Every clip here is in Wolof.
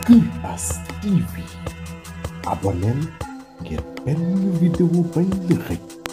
Imbas TV abonneel ngir benn vidéo bañ la xëcc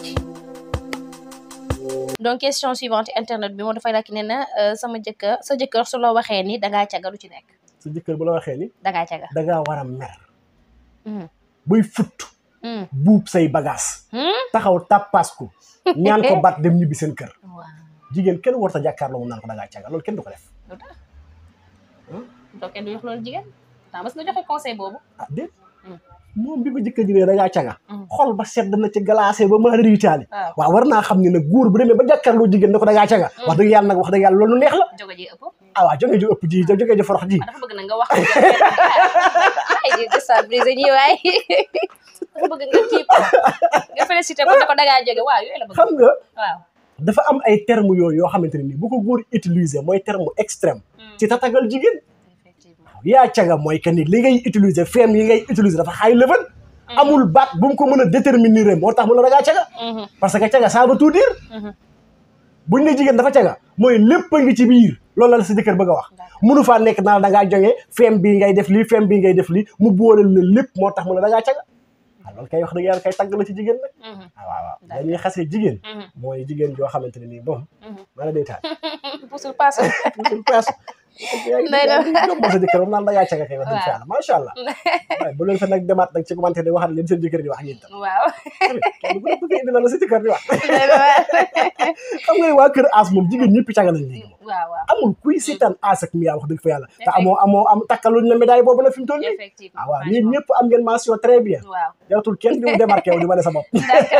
donc question suivante internet bi moo dafay laaj nee na sama jëkkër sa jëkkër su la waxee ni dangaa caga lu ci nekk sa jëkkër bu la waxee ni dangaa caga dangaa war a mer Mhm. buy futt Mhm. buub say bagaas Hmm? taxaw tàppaas ko ñaan ko bat dem ñibbi seen kër waaw jigéen kenn warta jàkkaarloo mu naan ko dangaa caga loolu kenn du ko def lu tax donc kenn du wax loolu jigéen daa mas nga joxe conseil boobu ah déet Hmm. moom bi ko jëkkër ji ne dangaa caga Mhm. xol ba sedd na ci glacé ba maa riitaali waaw waaw war naa xam ne nag góor bu demee ba jàkkaarloo jigéen ne ko dangaa caga wax dëgg yàlla nag wax dëgg yàlla loolu neex la joge ji ëpp ah waaw jóge ju ëpp ji jóge ju forox ji ah dafa bëgg na nga wax ay di déstabiliser ñi waay dafa bëgg nga kii ko nga félicité ko ne ko dangaa jóge waaw yooyu la bëgg xam nga waaw dafa am ay termes yooyu yoo xamante ne nii bu ko góor utiliser mooy terme extrême ci tatagal jigéen effectivement yaa caga mooy que ni li ngay utiliser feem yi ngay utiliser dafa high level amul baat bu mu ko mën a déterminer moo tax mu la dangaa caga Mhm. parce que caga ça veut tout dire Mhm. buñ ne jigéen dafa caga mooy lépp a ngi ci biir loolu la sa jëkkër bëgg a wax mënu faa nekk naa da ngaa jógee feem bii ngay def lii feem bii ngay def lii mu boole la lépp moo tax mu la da ngaa caga ah loolu kay wax dëgg yàlla kay tagg la ci jigéen nag Mhm. ah waaw waaw D'accord. dañuy xasee jigéen Mhm. mooy jigéen joo xamante ne nii bon Mhm. maa la day taal pusul paase suñ pees yaa ngi Day yaa dem. ngi jomboo sa jëkkër moom naan da ngaa caga kay wax dëgg fa Waaw. yàlla macha allah waaye bu leen fa nag demaat nag ci commentaire di waxaat leen seen jëkkër di wax yéen tam waaw kenn bu bëgg indi la la sa jëkkër di wax xam nga ne waa kër aas moom jigéen ñëpp caga lañ léegi moom waaw waaw amul kuy seetaan aas ak miyaa wax dëgg fa yàlla te amoo amoo am takkaluñ la médaille boobu nag fi mu toll nii effectivement ah waaw yéen ñëpp am ngeen mention très bien waaw jaratul kenn di mu démarqué wu di wane sa bopp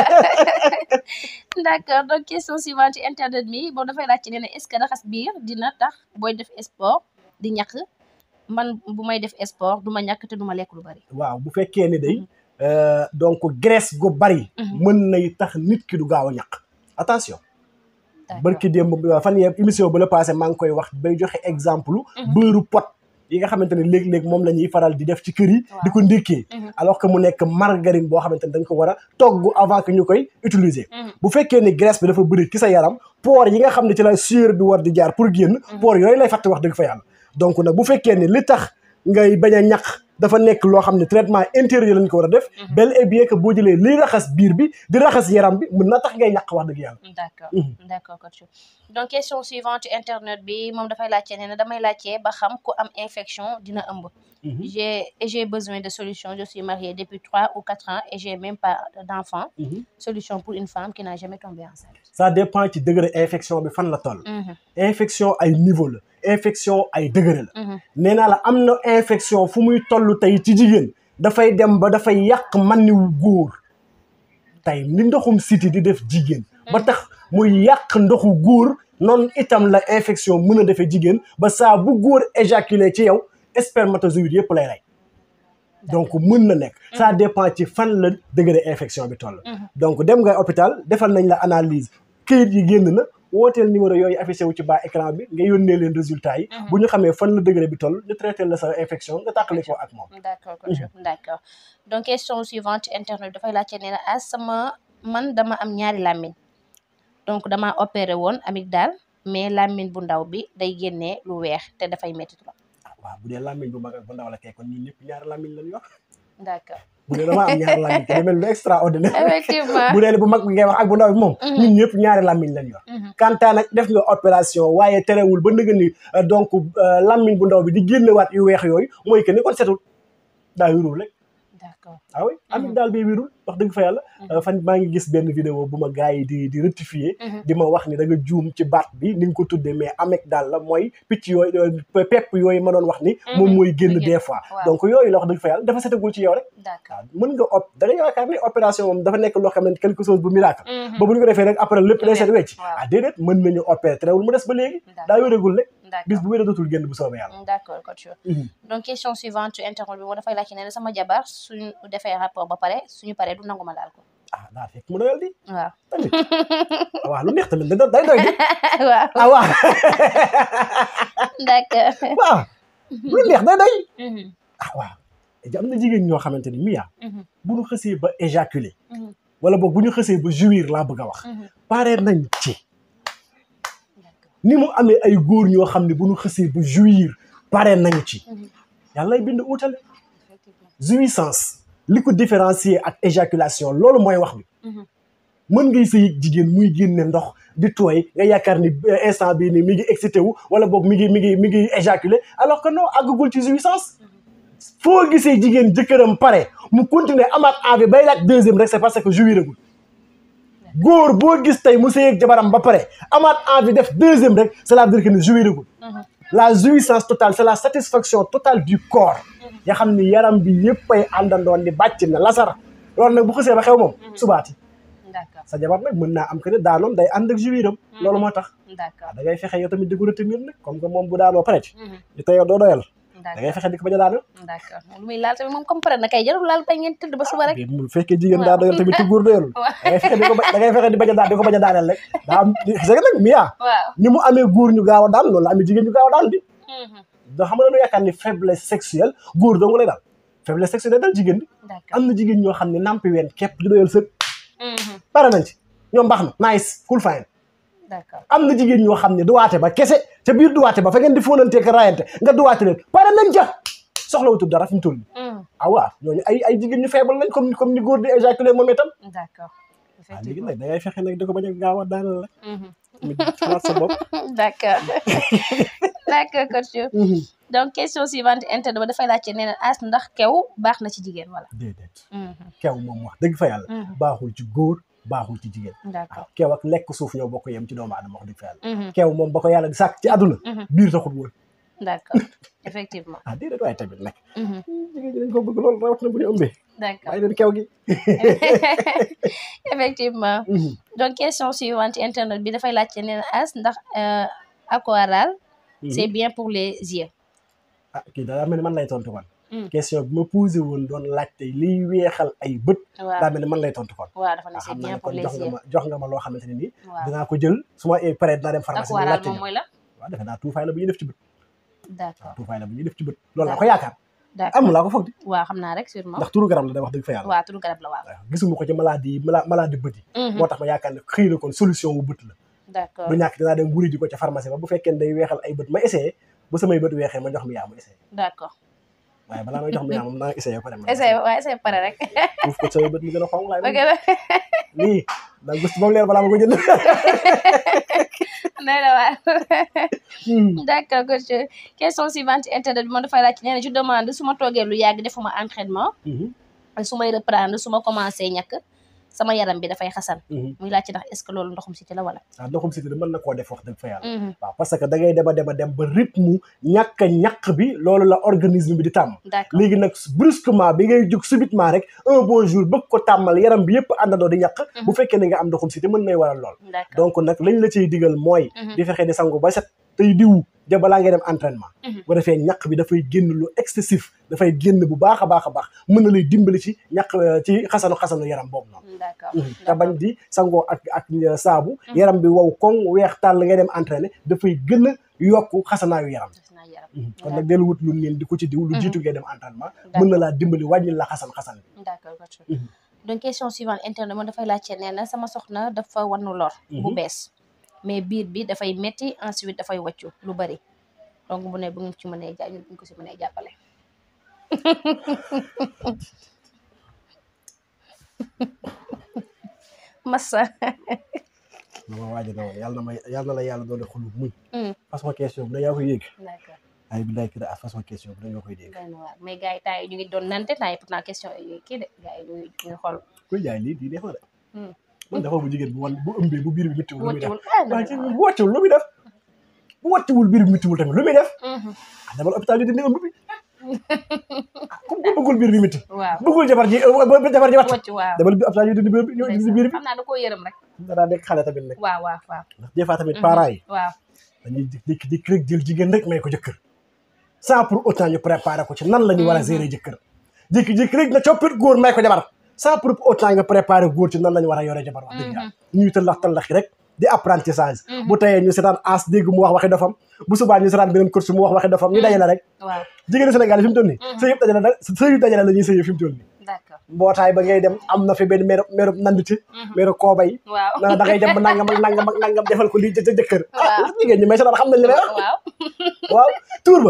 d'accord donc question suivante ci internet bi boo dafay laaj ci nee na est-ce que raxas biir dina tax booy def sport di ñàkk man bu may def sport du ma ñàkk te du ma lekk lu bari waaw bu fekkee ni day euh, donc graisse gu bari Mhm. mën nay tax nit ki du gaaw a ñàq attention d'accord barki démb fan yee émission ba la passé maa ngi koy wax bay joxe exemple beurre pot yi nga xamante ne léeg-léeg moom la ñuy faral di def ci kër yi di ko ndékkee Mhm. alors que mu nekk margarine boo xamante ne dañ ko war a togg avant que ñu koy utiliser Mhm. bu fekkee ni graisse bi dafa bëri ci sa yaram pores yi nga xam ne ci la sueur bi war di jaar pour génn pores yooyu lay fàtte wax dëgg fa yàlla donc nag bu fekkee ni li tax ngay bañ a ñaq dafa nekk loo xam ne traitement intérieur lañ ko war a def bel et bien que boo jëlee liy raxas biir bi di raxas yaram bi mën na tax ngay ñaq wax dëgg yàlla d'accord Mhm. d'accord coach donc question suivante ci internet bi moom dafay laajte nee na damay laajte ba xam ku am infection dina ëmb j'ai et j'ai besoin de solution je suis mariée depuis trois ou quatre ans et j'ai même pas d'enfant Mhm. solution pour une femme qui n'a jamais tombé enceinte ça dépend ci degré infection bi fan la toll Mhm. infection ay niveau la infection ay degré la Mhm. nee naa la am na infection fu muy toll tey ci jigéen dafay dem ba dafay yàq maniwu góor tey ni ndoxum siti di def jigéen ba tax muy yàq ndoxu góor noonu itam la infection mën a defee jigéen ba saa bu góor éjaculé ci yow spermatozoïde yëpp lay rey donc mën na nekk ça dépend ci fan la degré infection bi toll Mhm. donc dem nga hôpital defal nañ la analyse këyit yi génn na wooteel numéro yooyu affiché wu ci bas écran bi nga yónnee leen résultat yi bu ñu xamee fan la degré bi toll ñu traité la sa infection nga tàqali ko ak moom d'accord coach d'accord donc question suivante internet dafay laajte nee na ah sama man dama am ñaari làmmiñ donc dama opéré woon amygdale mais làmmiñ bu ndaw bi day génnee lu weex te dafay métti trop ah waaw bu dee làmmiñ bu mag ak bu ndaw la kay kon ñun ñëpp ñaari làmmiñ lañ yor d'accord bu dee dama am ñaari làmmiñ te mel lu extraordinaire effectivement bu dee bu mag bi ngay wax ak bu ndaw bi moom ñun ñëpp ñaari làmmiñ lañ yor Mhm. kantaa nag def nga opération waaye terewul ba nëga ni euh, donc euh, làmmiñ bu ndaw bi di génnewaat yu weex yooyu mooy que ni kon setul daa wirul rek d'accord ah oui amit daal bi wirul wax dëgg fa yàlla Euh, fan maa ngi gis benn vidéo bu ma gars yi di di rectifier Mhm. di ma wax ni da nga juum ci baat bi ni nga ko tuddee mais amek daal la mooy picc yooyu euh, pepp yooyu ma doon wax ni moom mooy génn muy génn. des fois Waaw. donc yooyu la wax dëgg fa yàlla dafa setagul ci yow rek d'accord waaw mën nga op da nga yaakaar ne opération moom dafa nekk loo xam ne quelque chose bu miracle Mhm. ba bu ñu ko defee rek après lépp day set wecc Waaw. ah déedéet mën nañu opérer terewul mu des ba léegi D'accord. daa wéragul rek bis d'accord bu wéree dootul génn bu soobee yàlla d'accord coach donc question suivante ci internet bi moo dafay laajte nee na sama jabar suñu defee rapport ba pare suñu paree du nangu ma laal ko ah daa fekk mu doyal di waaw tamit waaw lu neex tamit da day doy di waaw ah waaw d'accord waaw lu neex day doy Mhm. ah waaw am na jigéen ñoo xamante ni miyaa Mhm. bu ñu xësee ba éjaculer Mhm. wala boog bu ñu xësee ba jouir laa bëgg a wax Mhm. pare nañ ci d'accord ni mu amee ay góor ñoo xam ne bu ñu xësee ba jouir pare nañ ci Mhm. yàlla lay bind uutale effectivement jouissance li ko différencier ak éjaculation loolu mooy wax bi Mhm. mën ngay sëy ak jigéen muy génne ndox di tooy nga yaakaar ni euh, instant bii nii mi ngi excité wu wala boog mi ngi mi ngi mi ngi éjaculé alors que non àggagul ci jouissance foo gisee jigéen jëkkëram pare mu continuer amaat envie bay laaj deuxième rek c'est parce que jouiragul góor boo gis tey mu sëy ak jabaram ba pare amaat envie def deuxième rek cela veut dire que ne jouiragul Mhm. la jouissance totale c'est la satisfaction totale du corps nga xam ni yaram bi yëpp ay àndandoon ni bàcc na lasara loolu nag bu xësee ba xew moom subaati d'accord sa jabar nag mën naa am que ne daanoon day ànd ak jouiram loolu moo tax d'accord da ngay fexe yow tamit di ko retenir nag comme que moom bu daanoo pare ci Mhm. di tey yow doo doyal da ngay d'accord fexe di ko bañ a daanal d'accord lu muy laal tamit moom comme pare na kay jarul laal ba ngeen tëdd ba suba rek bu fekkee jigéen daa doyal tamit te góor doyalul Waaw. da ngay fexe di ko ba- da ngay fexe di bañ a daan di ko bañ a daaneel rek daa am c'est que nag Mia waaw ni mu amee góor ñu gaaw a daan loolu la amee jigéen ñu gaaw a daan di Mhm. da xam nga dañu yaakaar ni faiblesse sexuelle góor dong lay daal faiblesse sexuelle day dal jigéen di d'accord am na jigéen ñoo xam ne nampi ween képp di doyal sëg Mhm. pare nañ ci ñoom baax na nice cool fine d'accord am na jigéen ñoo xam ne duwaate ba kese ca biir duwaate ba fa ngeen di fóonantee ka raayante nga duwaate leen pare nañ ca soxlawutul dara fi mu toll nii Mhm. ah waaw ñooñu ay ay jigéen ñu faible lañ comme comme ni góor di éjaculer moom itam d'accord waaw léegi effectivement nag da ngay fexe nag di ko bañ a gaaw a daanal la Mhm. mi xalaat sa bopp d'accord d'accord coach donc question suivante internet ba dafay laajte nee na as ndax kew baax na ci jigéen wala déedéet Mhm. kew moom wax dëgg fa yàlla Mhm. baaxul ci góor baaxul ci jigéen d'accord waaw kew ak lekk suuf ñoo bokk yem ci doomu aadama wax dëgg fa yàlla Mhm. kew moom ba ko yàlla di sàkk ci àdduna Mhm. biir taxut woon d'accord effectivement ah déedéet waaye tamit nag Mhm. jigéen ñi dañ ko bëgg loolu rawat na bu ñu ëmbee d'accord waaye leen kew gi effectivement donc question suivante internet bi dafay laajte nee na as ndax euh, aquarelle c'est bien pour les yeux ah kii daa mel ni man lay tontu kon Mm. question bi ma posé woon doon laajte liy weexal ay bët waaw daa mel ni man lay tontu kon waaw dafa ne ah c'est xam naa bien ne pour kon les jox nga yeux ma jox nga ma loo xamante ne nii waaw dinaa ko jël su ma pare dinaa dem pharmacie bi aquarelle laajte moom ñëw mooy la waaw defe naa tuufaay la bu ñuy def ci bët d'accord tuufaay la bu ñuy def ci bët loolu laa ko yaakaar d'accord am laa ko foog di waaw xam naa rek sûrement ndax turu garab la day wax dëgg fa yàlla waaw turu garab la waaw waaw gisuma ko ci maladie yi mala maladie bët yi Mhm. moo tax ma yaakaar ne xëy na kon solution wu bët la d'accord du ñàkk dinaa dem wuri ji ko ca pharmacie ba bu fekkee ne day weexal ay bët ma essayé bu samay bët weexee ma jox mi yaa ma essayé d'accord waaye balaa may jox mi yaa moom naa essayé pare ma essayé waaw essayé pare rek tuuf ko samay bët mi gën a xonq laay ok la lii da gëstu ba mu leer balaa ma ko jënd nee na waaw d'accord coach question suivante internet bi moom dafay laaj nee na je demande su ma toogee lu yàgg defuma entraînement su may reprendre su ma commencé ñàkk sama yaram bi dafay xasan muy laajte ndax est-ce que loolu ndoxum siti la wala waaw ndoxum siti mën na koo def wax dëgg fa yàlla Mhm. waaw parce que da ngay dema dema dem ba rythme ñàkk a ñàkk bi loolu la organisme bi di tàmm d'accord léegi nag brusquement bi ngay jóg subitement rek un bon jour bëgg ko tàmmal yaram bi yëpp àndandoo di ñàkk bu fekkee ne nga am ndoxum siti mën nay waral lool d'accord donc nag lañ la ciy digal mooy Mhm. di fexe di sangu ba set tey diwu ja balaa ngay dem entraînement Mhm. bu defee ñàkk bi dafay génn lu excessif dafay génn bu baax a baax a baax mën na lay dimbali ci ñàkk euh, ci xasanu xasanu yaram boobu noonu d'accord te bañ di sangoo ak ak saabu yaram bi wow koŋ weex tàll ngay dem entraîner dafay gën a yokk xasanaayu yaram def naa yaram kon nag dellu wut lu neen di ko ci diw lu jiitu ngay dem entraînement D'accord. mën na laa dimbali wàññi la xasan xasan bi d'accord coach Mhm. donc question suivante internet moom dafay laajte nee na sama soxna dafa wannu lor bu Mhm. bees mais biir bi dafay metti ensuite dafay wàccu lu bari donc bu ne bu ngeen ci mënee ja ñu ko si mënee jàppale massa dama waaja na woon yàlla na ma yàlla na la yàlla doole xolu muñ Mm. façon question bi da yaa koy yéeg d'accord ay bi lay kii façon question bi da nga koy dégg doy na waar mais gars yi temps yi ñu ngi doon nante temps yi pourtant question yi ñuy kii de gars yi ñu ngi ñu ngi xool kuy jaay lii lii neex na de Mm. man dafa bu jigéen bu wan bu ëmbee bu biir bi méttiwul lu muy def wàccuwul ah waaw non ci non bu wàcciwul lu muy def bu wàcciwul biir bi méttiwul tamit lu muy def Mhm. ah demal hôpital yi dindi ëmb bi ah comme ku bëggul biir bi métti waaw bëggul jabar ji euh, jabar ji wàcc wàccu waaw demal bi hôpital yi dindi biir bi ñëw dindi biir bi xam naa da koo yërëm rek danaa nekk xale tamit nag waaw waaw waaw ndax des fois tamit parents yi waaw dañuy jékki jékki rek jël jigéen rek may ko jëkkër sans pour autant ñu préparer ko ci nan la ñu war a gérer jëkkër jékki-jékki rek na coppit góor may ko jabar sans pour autant nga préparer góor ci nan la ñu war a yore jabar wax dëgg yàlla ñuy tëllax tëllaxi rek di apprentissage bu tayee ñu seetaan as dégg mu wax waxi dofam bu subaa ñu seetaan beneen course mu wax waxi dofam ñu dajale rek waaw jigéenu Sénégal yi fi mu toll nii sëy yëpp dajale sëy yëpp dajale la ñuy sëy fi mu toll nii d'accord mbootaay ba ngay dem am na fi benn mero mero nandite mero koobay waaw na da ngay dem ba nangam ak nangam ak nangam defal ko lii jë jëkkër ah Waaw. jigéen ñi may seetaan xam nañ li may wax waaw waaw tuur ba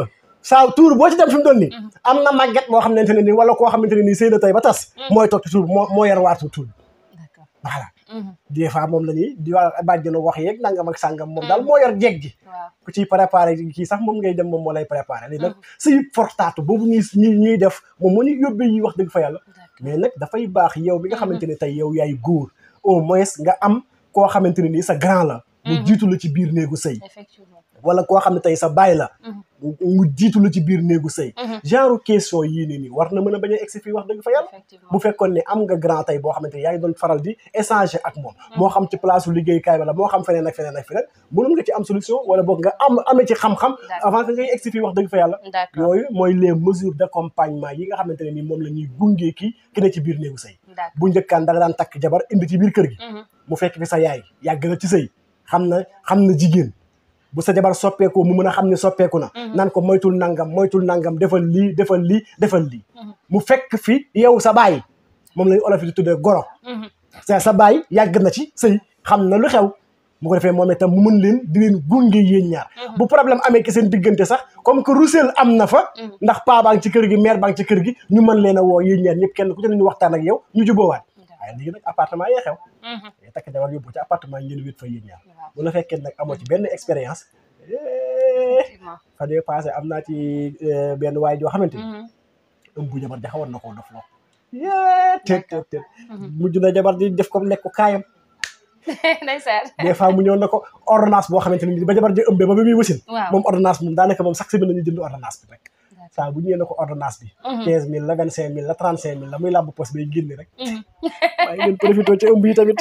saa tuur boo ci dem fi mu doon nii am na màgget boo xamante ne nii wala koo xamante ne nii sëy na tey ba tas mooy toog ci tuur moo moo yor waatu tuur d'accord voilà Mhm. des fois moom la ñuy di waa bàjjenu wax yeeg nangam ak sàngam moom daal moo yor jeeg ji waaw ku ciy préparé kii sax moom ngay dem moom moo lay préparé léegi nag sëy fortaatu boobu ñuy ñuy ñuy def moom moo ñuy yóbbee yi wax dëgg fa yàlla d'accord mais nag dafay baax yow bi nga xamante ne tey yow yaay góor au moins nga am koo xamante ne nii sa grand la mu jiitu la ci biir néegu sëy effectivement wala koo xam ne tey sa baay la mu jiitu la ci biir néegu sëy Mhm. genre question yii nii nii war na mën a bañ a egsi fii wax dëgg fa yàlla effectivement bu fekkoon ne am nga grand tey boo xamante ne yaa ngi doon faral di échanger ak moom moo xam ci place u liggéeykaay wala moo xam feneen ak feneen ak feneen mënoon nga ci am solution wala boog nga am amee ci xam-xam avant que ngay egsi fii wax dëgg fa yàlla d'accord yooyu mooy les mesures d'accompagnement yi nga xamante ne nii moom la ñuy gungee kii ki ne ci biir néegu sëy d'accord bu njëkkaan da nga daan takk jabar indi ci biir kër gi Mhm. mu fekk fi sa yaay yàgg na ci sëy xam na xam na jigéen bu sa jabar soppeekoo mu mën a xam ne soppeeku na naan ko moytul nangam moytul nangam defal lii defal lii defal lii mu fekk fi yow sa baay moom lañu olof di tuddee goro Mhm. sa sa baay yàgg na ci sëy xam na lu xew bu ko defee moom itam mu mën leen di leen gunge yéen ñaar bu problème amee ki seen diggante sax comme que rusel am na fa ndax paa baa ngi ci kër gi mère baa ngi ci kër gi ñu mën leen a woo yéen ñaar ñëpp kenn ku ci ne ñu waxtaan ak yow ñu jubóowaat waaye léegi nag appartement yee xew Mhm. day takk jabar yóbbu ci appartement yi ngeen wét fa yéen ñaar waaw bu la fekkee nag amoo ci benn expérience eh, effectivement fan yii passé am naa ci eh, benn waay joo xamante ni Mhm. ëmb bu jabar ja xawoon na koo dof loo yee teet teet teet mujj na jabar di def ko nekk ko kaayam ndeysaan des fois mu ñëw na ko ordonnance boo xamante ni ba jabar ja ëmbee ba ba muy wasin waaw moom ordonnance moom daanaka moom chaque semaine nañu jënd ordonnance bi rek saa bu ñëwee na ko ordonnance bi quinze mille la vingt cinq mille la trente cinq mille la muy làmb poste bay génne rek Mhm. waaye ngeen profité ci ëmb yi tamit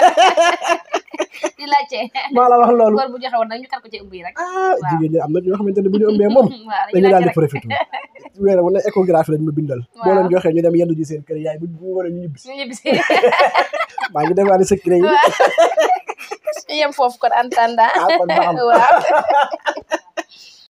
di laajte maa la wax loolu góor bu joxe woon nag ñu kar ko ci ëmb yi rek ah jigéen ñi am na ñoo xamante ne bu ñu ëmbee moom waaw dañu daal di laajte rek. profité weer wu ne échographie lañ ma bindal boo Waaw. leen joxee ñu dem yendu ji seen kër yaay bu bu war a ñu ñibbi ñu ñibbisi maa ngi defaale secret yi waaw ñu yem foofu kon en attendant ah kon baax na waaw